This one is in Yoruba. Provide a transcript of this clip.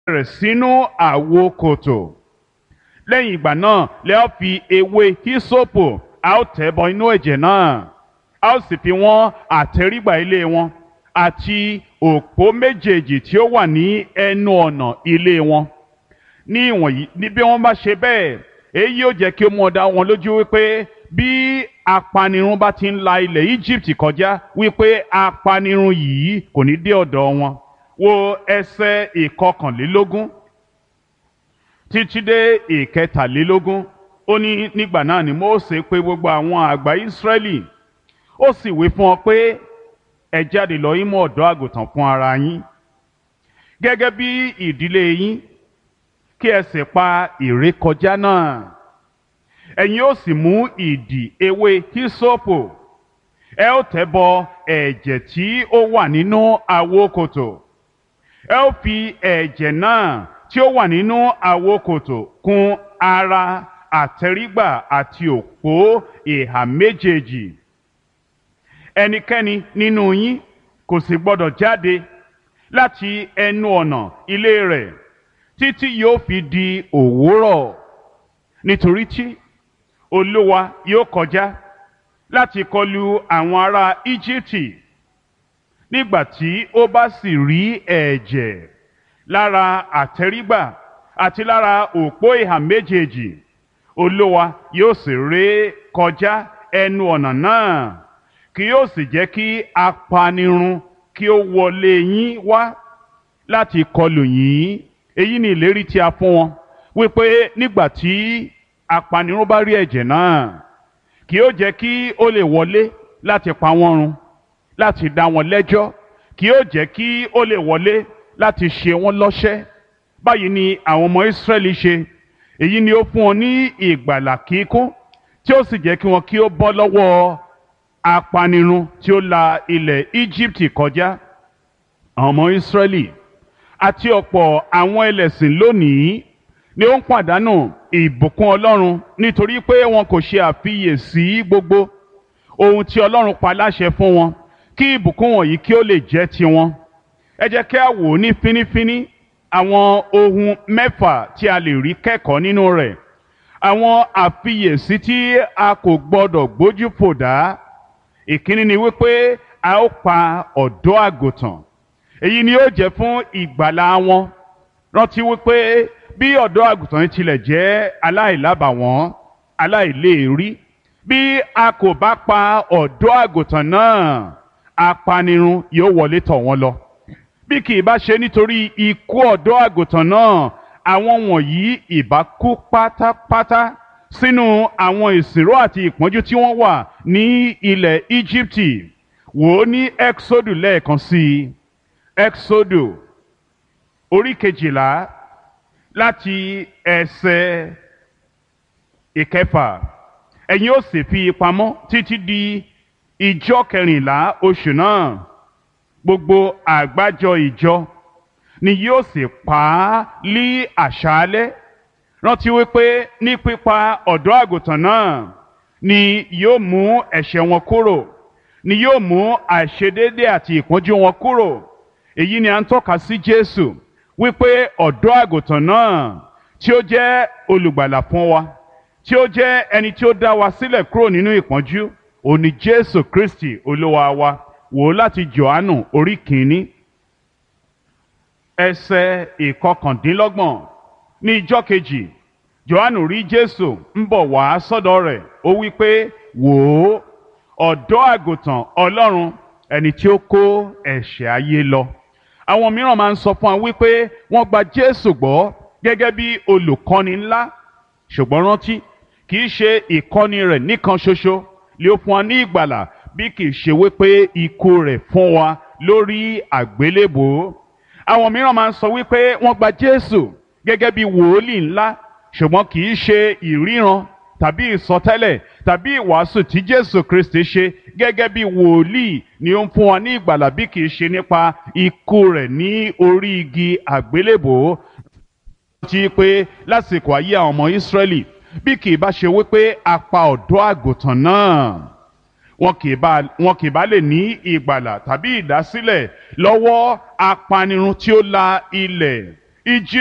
rẹ̀ sínú àwo kòtò lẹ́yìn ìgbà náà lẹ́ ó fi ewé hísòpù a ó tẹ̀ bọ inú ẹ̀jẹ̀ náà a ó sì fi wọ́n àtẹrígbà ilé wọn àti òpó méjèèjì tí ó wà ní ẹnu ọ̀nà ilé wọn ní ìwọ̀nyí ní bí wọ́n bá ṣe bẹ́ẹ̀ èyí yóò jẹ́ kí ó mú ọ̀dà wọn lójú wípé bí apanirun bá ti ń la ilẹ̀ Egypt kọjá wípé apanirun yìí kò ní dé ọ̀dọ̀ wọn wo ẹsẹ̀ ìkọkànlélógún títí dé ìkẹtàlélógún ó ní nígbà náà ni Mósè pè gbogbo àwọn àgbà Ísírẹ́lì ó sì wí fún ọ pé ẹ jáde lọ yín mú ọ̀dọ́ àgùntàn fún ara yín gẹ́gẹ́ bí ìdílé yín kí ẹ sì pa ìrékọjá náà ẹ̀yin ó sì mú ìdì ewé hísópù ẹ ó tẹ̀ bọ ẹ̀jẹ̀ tí ó wà nínú àwo kòtò ẹ ó fi ẹ̀jẹ̀ náà tí ó wà nínú àwo kòtò kùn ara àtẹrígbà àti òpó ìhà méjèèjì ẹnikẹ́ni nínú yín kò sì gbọdọ̀ jáde láti ẹnu ọ̀nà ilé rẹ̀ títí yóò fi di òwúrọ̀ nítorí tí olúwa yóò kọjá láti kọlu àwọn ará íjíbítì nígbà tí ó bá sì rí ẹ̀jẹ̀ lára àtẹrígbà àti lára òpó ìhà méjèèjì olúwa yóò sì ré kọjá ẹnu ọ̀nà náà kì yóò sì jẹ́ kí apanirun kí ó wọlé yín wá láti kọlù yín èyí ni ìlérí tí a fún wọn wípé nígbà tí apanirun bá rí ẹ̀jẹ̀ náà kì yóò jẹ́ kí ó lè wọlé láti pa wọ́n run láti dá wọn lẹ́jọ́ kì yóò jẹ́ kí ó lè wọlé láti ṣe wọ́n lọ́ṣẹ́ báyìí ni àwọn ọmọ Ísírẹ́lì ṣe èyí ni ó fún wọn ní ìgbàlà kíkún tí ó sì jẹ́ kí wọn kí ó bọ́ lọ́wọ́ apanirun tí ó la ilẹ̀ Íjíbítì kọjá àwọn ọmọ Ísírẹ́lì àti ọ̀pọ̀ àwọn ẹlẹ́sìn lónìí ni ó ń pàdánù ìbùkún Ọlọ́run nítorí pé wọn kò ṣe àfiyèsí gbogbo ohun tí Ọlọ́run pa láṣẹ fún wọn kí ìbùkún wọ̀nyí kí ó lè jẹ́ tiwọn ẹ jẹ́ kí a wò ó ní fínífíní àwọn ohun mẹ́fà tí a lè rí kẹ́kọ̀ọ́ nínú rẹ̀ àwọn àfiyèsí tí a kò gbọdọ̀ gbójú fò dá ìkíní ni wípé a ó pa ọ̀dọ́ àgùntàn èyí ni ó jẹ́ fún ìgbàlà wọn rántí wípé bí ọ̀dọ́ àgùntàn tilẹ̀ jẹ́ aláìlábàwọ́n aláìléèrí bí a kò bá pa ọ̀dọ́ àgùntàn náà apanirun yóò wọlé tọ̀ wọ́n lọ bí kì í bá ṣe nítorí ikú ọ̀dọ́ àgùntàn náà àwọn wọ̀nyí ìbá kú pátápátá sínú àwọn ìsìnró àti ìpọ́njú tí wọ́n wà ní ilẹ̀ Íjíbítì wò ó ní Exodus lẹ́ẹ̀kan sí i Exodus orí kejìlá láti ẹsẹ̀ ìkẹfà ẹ̀yin ó sì fi pamọ́ títí di ìjọ kẹrìnlá oṣù náà gbogbo àgbájọ ìjọ ni yóò sì pa á lí àṣálẹ́ rántí wípé ní pípa ọ̀dọ́ àgùntàn náà ni yóò mú ẹ̀ṣẹ̀ wọn kúrò ni yóò mú àìṣedéédé àti ìpọ́njú wọn kúrò èyí ni à ń tọ́ka sí Jésù wípé ọ̀dọ́ àgùntàn náà tí ó jẹ́ olùgbàlà fún wa tí ó jẹ́ ẹni tí ó dá wa sílẹ̀ kúrò nínú ìpọ́njú òní Jésù Kristi olúwa wa wò ó láti Jòhánù orí kìíní ẹsẹ̀ ìkọkàndínlọ́gbọ̀n ní ijọ́ kejì Jòhánù rí Jésù ń bọ̀ wá sọ́dọ̀ rẹ̀ ó wí pé wò ó ọ̀dọ́ àgùntàn Ọlọ́run ẹni tí ó kó ẹ̀ṣẹ̀ ayé lọ àwọn mìíràn máa ń sọ fún wa wípé wọ́n gba Jésù gbọ́ gẹ́gẹ́ bí olùkọ́ni ńlá ṣùgbọ́n rántí kì í ṣe ìkọ́ni rẹ̀ nìkan ṣoṣo lé ó fún wa ní ìgbàlà bí kì í ṣe wípé ikú rẹ̀ fún wa lórí àgbélébòó àwọn mìíràn máa ń sọ wípé wọ́n gba Jésù gẹ́gẹ́ bí wòólì ńlá ṣùgbọ́n kì í ṣe ìríran tàbí ìsọtẹ́lẹ̀ tàbí ìwàásù tí Jésù Kristi ṣe gẹ́gẹ́ bí wòlíì ni ó ń fún wa ní ìgbàlà bí kì í ṣe nípa ikú rẹ̀ ní orí igi àgbélébòó ti pé lásìkò ayé àwọn ọmọ Ísírẹ́lì bí kì í bá ṣe wípé a pa ọ̀dọ́ àgùntàn náà wọn kì í bá wọn kì í bá lè ní ìgbàlà tàbí ìdásílẹ̀ lọ́wọ́ apanirun tí ó la ilẹ̀ Íjíbítì